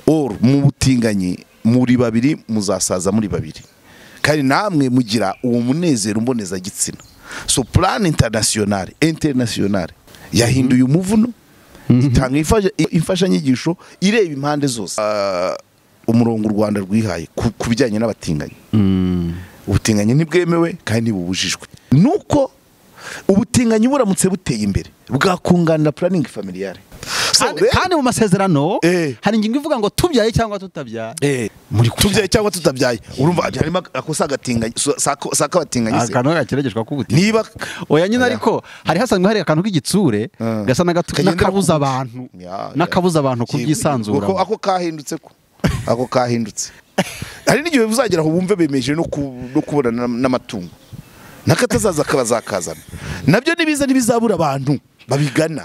oru mu butinganyi muri babiri muzasaza muri babiri kandi namwe mugira uwo munezero mbonezagitsina so plan international international yahinduye umuvuno itanga imfa- imfashanyigisho ireba impande zose Ah, umurongo u rwanda rwihaye ku- ku bijyanye n'abatinganyi ubutinganyi ntibwemewe kandi ntibubujijwe nuko ubutinganyi buramutse buteye imbere bwakunganira puraningi familiyare So Kandi- rero- kandi mu masezerano Eh. hari ingingo ivuga ngo tubyaye cyangwa tutabyara muri tubyaye cyangwa tutabyaye urumva harimo ako sagatinganyi sakabatinganyi se akantu gakiragishwa k'ubutinganyi niba oya nyine Oya. ariko hari hasanzwe hari akantu k'igitsure Ah. gasa n'agatu- Kagendera n'akabuza ku- abantu Ya, ya. n'akabuza abantu Kigo- kubyisanzura Ako- ako kahindutse ko ako kahindutse hari n'igihe uzagera aho wumve bemeje no ku- no kubonana n- n'amatungo n'akatazaza akaba zakazana nabyo nibiza ntibizabura abantu babigana